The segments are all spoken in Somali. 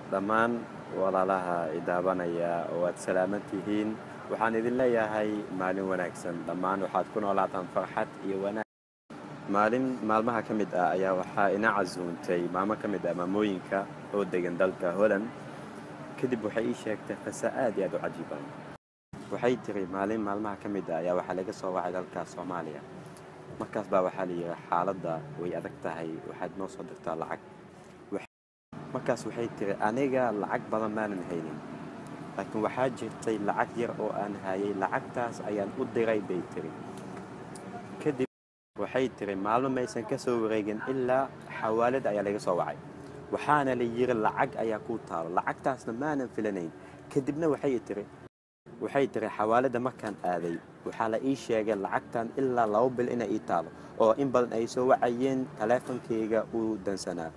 dhammaan walaalaha idaabanaya waad salaaman tihiin waxaan idin leeyahay maalin wanaagsan dhammaan waxaad ku noolaataan farxad iyo wanaag maalin maalmaha ka mid ah ayaa waxaa ina casuuntay maamo ka mid ah maamooyinka oo degan dalka holland kadib waxay ii sheegtay qiso aad iyo aad u cajiiban waxay tiri maalin maalmaha ka mid ah ayaa waxaa laga soo wacay dalka soomaaliya markaas baa waxaa la yidhi xaaladda way adag tahay waxaad noo soo dirtaa lacag markaas waxay tiri aniga lacag badan maanan haynin laakiin waxaa jirtay lacag yar oo aan hayay lacagtaas ayaan u diray bay tiri kadib waxay tiri maalmo maysan ka soo wareegin ilaa xawaalad ayaa laga soo wacay waxaana la yiri lacag ayaa kuu taalo lacagtaasna maanan filanayn kadibna waxay tiri waxay tiri xawaaladda markaan aaday waxaa la ii sheegay lacagtan ilaa laba bil inay ii taalo oo in badan ay soo wacayeen taleefonkayga uu dansanaa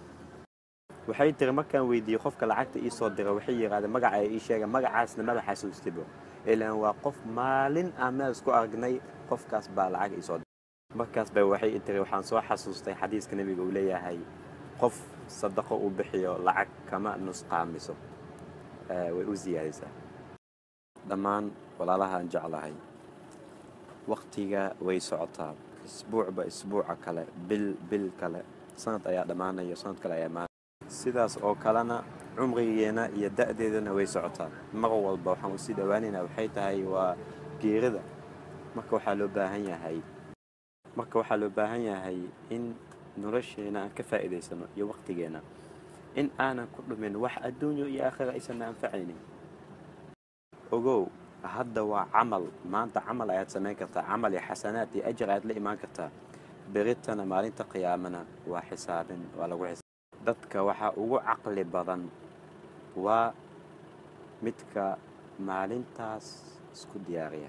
waxay tiri markaan weydiiyey qofka lacagta ii soo dira waxay yidhahdeen magaca ay ii sheegeen magacaasna maba xasuustibo ilaan waa qof maalin aan meel isku aragnay qofkaas baa lacag ii soo dira markaas bay waxay i tiri waxaan soo xasuustay xadiiska nebiga uu leeyahay qof sadaqo uu bixiyo lacag kama nusqaamiso way u siyaadaysaa dhammaan walaalahaan jeclahay wakhtiga way socotaa isbuucba isbuuca kale bil bil kale sanad ayaa dhammaanaya sanad kale ayaa imaanaya sidaas oo kalena cumrigeena iyo da'deedana way socotaa mar walba waxaan usii dhowaanaynaa waxay tahay waa geerida marka waxaa loo baahan yahay marka waxaa loo baahan yahay in nolosheena aan ka faa'iidaysano iyo wakhtigeena in aanan ku dhumin wax adduunyo iyo aakhira aysanna anfacaynin ogow hadda waa camal maanta camal ayaad samayn kartaa camal iyo xasanaad iyo ajar ayaad la imaan kartaa beritana maalinta qiyaamana waa xisaabin waa lagu xisaab dadka waxaa ugu caqli badan waa midka maalintaas isku diyaariya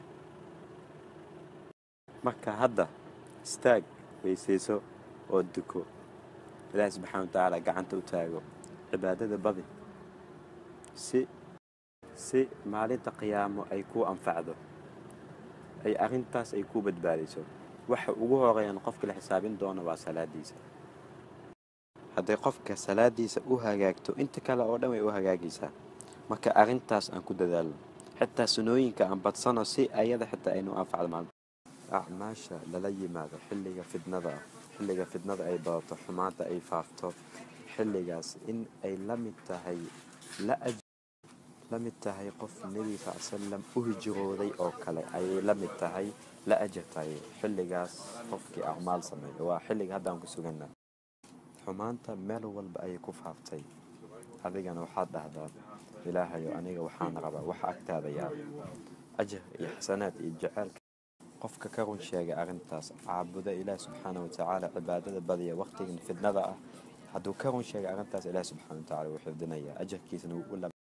marka hadda istaag weysayso oo duko ilaahi subxaana wa tacaala gacanta u taago cibaadada badi si si maalinta qiyaamo ay kuu anfacdo ay arrintaas ay kuu badbaadayso waxa ugu horeeyaan qofka la xisaabin doono waa salaadiisa hadday qofka salaadiisa u hagaagto inta kale oo dhan way u hagaagaysaa marka arrintaas aan ku dadaalno xitaa sunooyinka aan badsano si ayada xitaa aynu anfacdo maalin acmaasha lala yimaado xilliga fidnada ah xilliga fidnada ay badato xumaanta ay faafto xilligaas in ay la mid tahay la mid tahay qof nebi sal salam u hijrooday oo kale ayay la mid tahay la ajar tahay xilligaas qofkii acmaal sameeya waa xilliga haddaan ku suganna xumaanta meel walba ayay ku faaftay adigana waxaad dhahdaa ilaahayo aniga waxaan rabaa wax agtaada yaal ajar iyo xasanaad iyo jaceylka qofka ka run sheegay arrintaas caabuda ilaah subxaana wa tacaala cibaadada badiya wakhtigan fidnada ah hadduu ka run sheegay arrintaas ilaah subxana wa tacala wuu xifdinayaa ajarkiisana wuu u